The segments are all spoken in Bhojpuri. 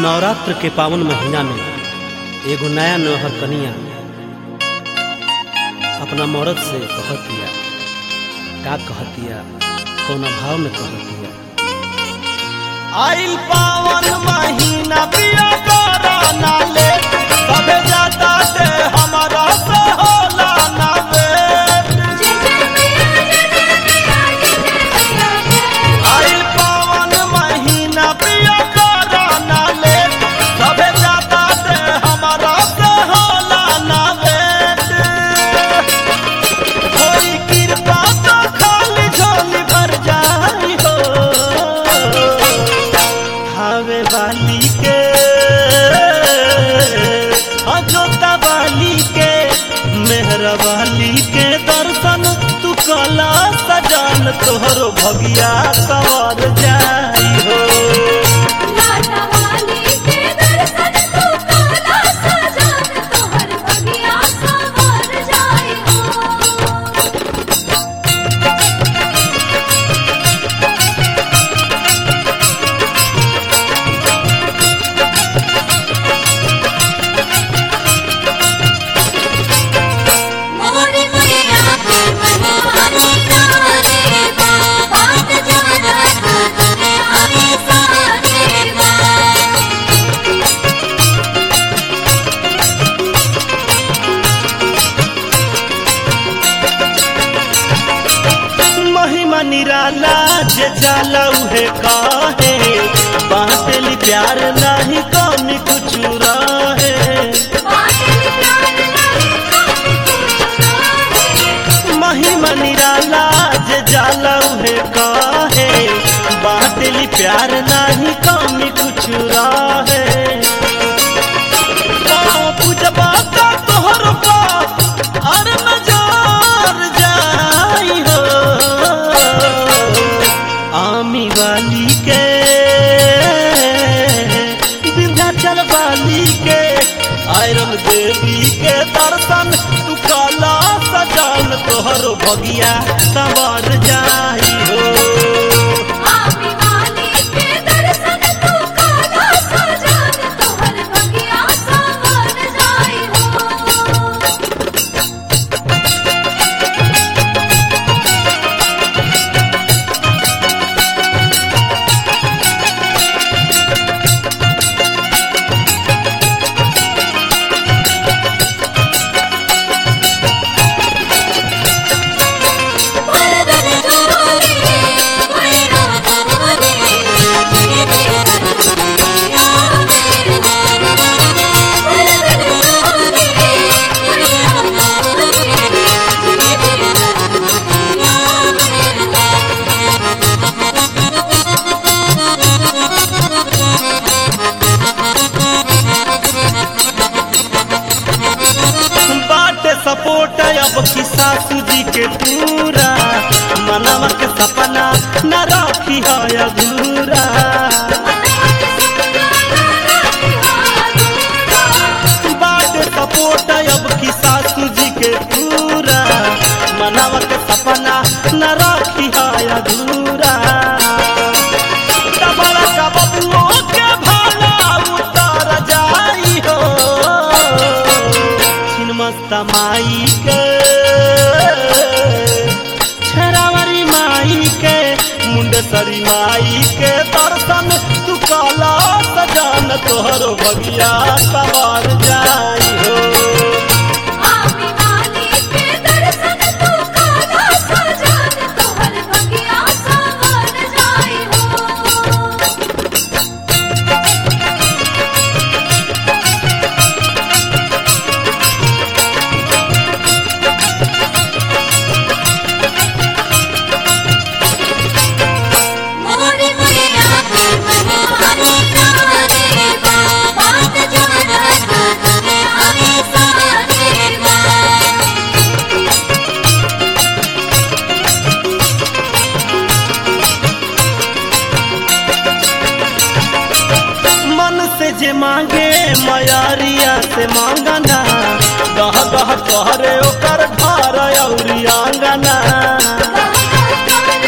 नवरात्र के पावन महीना में एगो नया नौहर कनिया अपना मर्द से कहतिया का कहतिया कौना भाव में कहतिया आइल पावन महीना पिया कोरोना ले सबे जाता ते हमारा से होला ना वेट आइल पावन महीना पिया कोरोना ले सबे जाता ते हमारा से होला ना वेट कोई कृपा तो खाली झोली भर जाई हो हावे वाली के अजोता वाली के मेहरा वाली के दर्शन तू कला सजान तोहरो भगिया सवार जाई हो महिमा निराला जे जाला उहे काहे बाटली प्यार नाही कमी कुछ रहे महिमा निराला जे जाला उहे काहे बाटली प्यार नाही कमी कुछ रहे गाँव पूजबा का तोहर बाप और नजार जाई हो आमी वाली के विंध्याचल वाली के आयरन देवी के दर्शन तू काला सजान तोहर भगिया सवार जाई हो बाटे सपोर्ट अब की सासू जी के पूरा मनवा के सपना न राखी है अधूरा बाटे सपोर्ट अब की सासू जी के पूरा मनवा के सपना न राखी है अधूरा डबल का बबुओ के भाला उतर जाई हो छिनमस्ता माई के छरावरी माई के मुंडेसरी माई के दर्शन तू काला सजान तोहरो बगिया सवार जाई हो मन से जे मांगे मयारिया से मांगना गह गह तोहरे ओकर घर औरी आंगना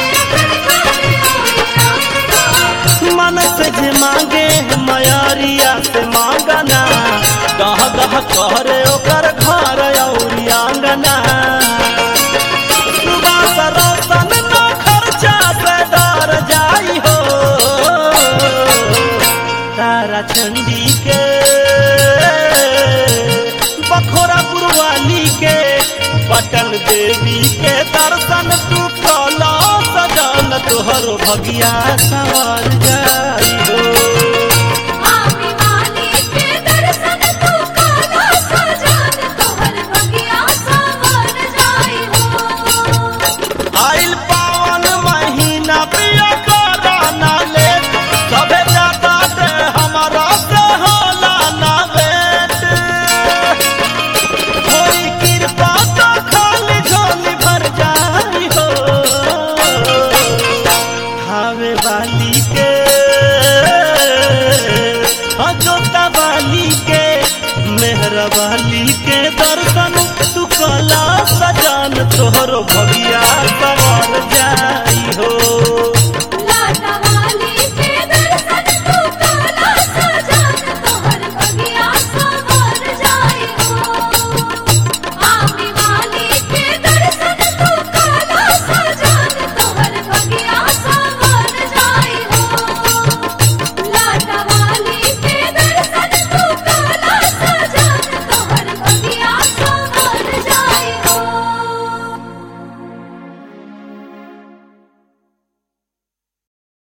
मन से जे मांगे मयारिया करे ओकर घर औरी आंगना सुबास रोशन न खर्चा से डर जाई हो तारा चंडी के बखोरा गुरुवाली के पटन देवी के दर्शन तू कला सजन तोहर भगिया सवार जाई हो आमी वाली के दर्शन तू काला सजान तोहर बगिया सवर जाई हो आइल पावन महीना पिया कराना ले सबे जाता ते हमारा से होला ना वेट होई कृपा तो खाली झोली भर जाई हो खावे वाली के अजोता वाली के मेहर वाली के दर्शन तू कला सजान तोहरो भग